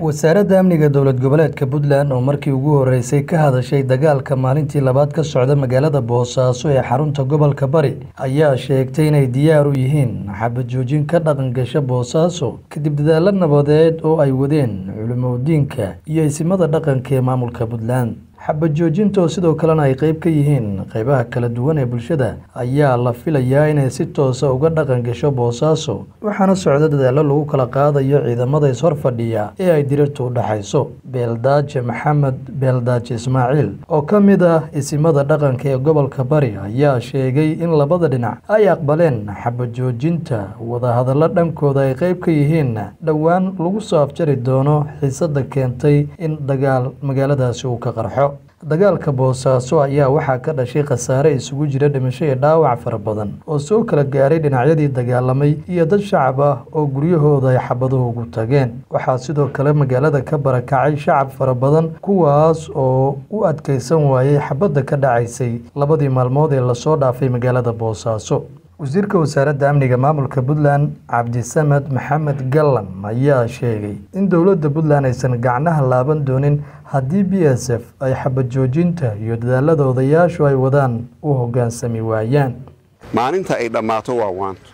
wasaaradda amniga dowlad goboleedka puntland oo markii ugu horeysay ka hadashay dagaalka maalintii labaad ka socda magaalada boosaaso ee xarunta gobolka bari ayaa sheegtay inay diyaar u yihiin xabad joojin ka dhaqan gasha boosaaso kadib dadaalo nabadeed oo ay wadeen culimodiinka iyo isimada dhaqanka ee maamulka puntland xabad joojinta oo sidoo kalena ay qeyb ka yihiin qeybaha kala duwan ee bulshada ayaa la filayaa inay si toosa uga dhaqan gasho boosaaso waxaana socda dadaallo lagu kala qaadayo ciidamada ishor fadhiya ee ay dirirtu u dhexayso beeldaaje maxamed beeldaaje ismaaciil oo ka mid ah isimada dhaqanka ee gobolka bari ayaa sheegay in labada dhinac ay aqbaleen xabad joojinta wadahadallo dhankooda ay qeyb ka yihiin dhowaan lagu soo afjari doono xiisada keentay in dagaal magaaladaasi uu ka qarxo dagaalka boosaaso ayaa waxaa ka dhashay khasaare isugu jira dhimasho iyo dhaawac fara badan oo soo kala gaaray dhinacyadii dagaalamay iyo dad shacab ah oo guryahooda ay xabaduhu ugu tageen waxaa sidoo kale magaalada ka barakacay shacab fara badan kuwaas oo u adkaysan waayey xabadda ka dhacaysay labadii maalmood ee lasoo dhaafay magaalada boosaaso wasiirka wasaaradda amniga maamulka puntland cabdisamed maxamed gallan ayaa sheegay in dowladda puntland aysan gacnaha laaban doonin haddii b s f ay xabad joojinta iyo dadaalada odayaashu ay wadaan u hoggaansami waayaan maalinta ay dhammaato waa waanto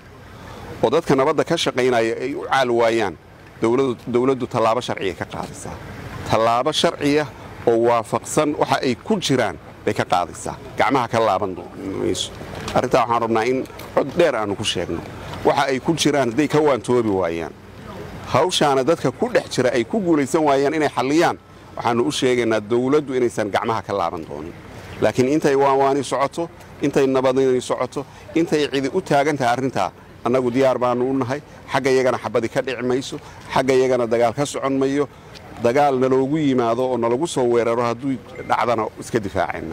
oo dadka nabadda ka shaqaynaya ay u caal waayaan dowladdu tallaabo sharciya ka qaadaysaa tallaabo sharciya oo waafaqsan waxa ay ku jiraan bay ka qaadaysaa gacmaha ka laaban mayso arrintaa waxaan rabnaa in cod dheer aannu ku sheegno waxa ay ku jiraan hadday ka waantoobi waayaan hawshaana dadka ku dhex jira ay ku guulaysan waayaan inay xalliyaan waxaannu u sheegaynaa dowladdu inaysan gacmaha ka laaban doonin laakiin intay waanwaani socoto intay nabadani socoto intay cidi u taagan tahay arrintaa annagu diyaar baannu u nahay xagga iyagana xabadi ka dhici mayso xagga iyagana dagaal ka socon mayo dagaal naloogu yimaado oo nalagu soo weeraro hadduu dhacdana iska difaacayna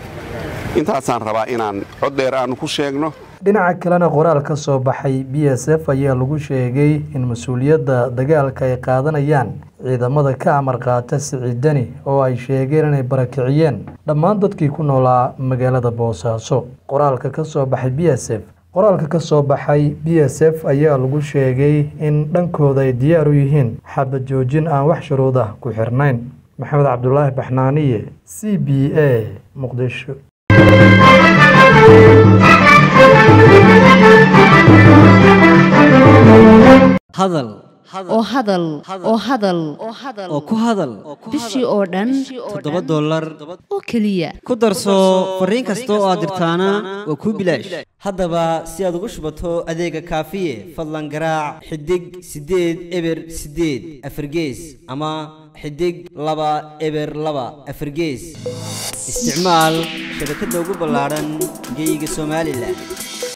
intaasaan rabaa inaan cod dheer aannu ku sheegno dhinaca kalena qoraal ka soo baxay b s f ayaa lagu sheegay in mas-uuliyadda dagaalka ay qaadanayaan ciidamada ka amar qaata siciidani oo ay sheegeen inay barakiciyeen dhammaan dadkii ku noolaa magaalada boosaaso qoraalka ka soo baxay b s f qoraalka ka soo baxay b s f ayaa lagu sheegay in dhankooda ay diyaar u yihiin xabad joojin aan wax shuruud ah ku xirnayn maxamed cabdulaahi baxnaaniye c b a muqdisho hadal oo hadal oo hadal oo ku hadal bishii oo dhan toddoba dollar oo keliya ku darso fariin kasta oo aad dirtaana waa kuu bilaash haddaba si aad ugu shubato adeega kaafiye fadlan garaac xidig siddeed eber siddeed afargees ama xidig laba eber laba afargees isticmaal shabakadda ugu ballaadhan geyga somalilan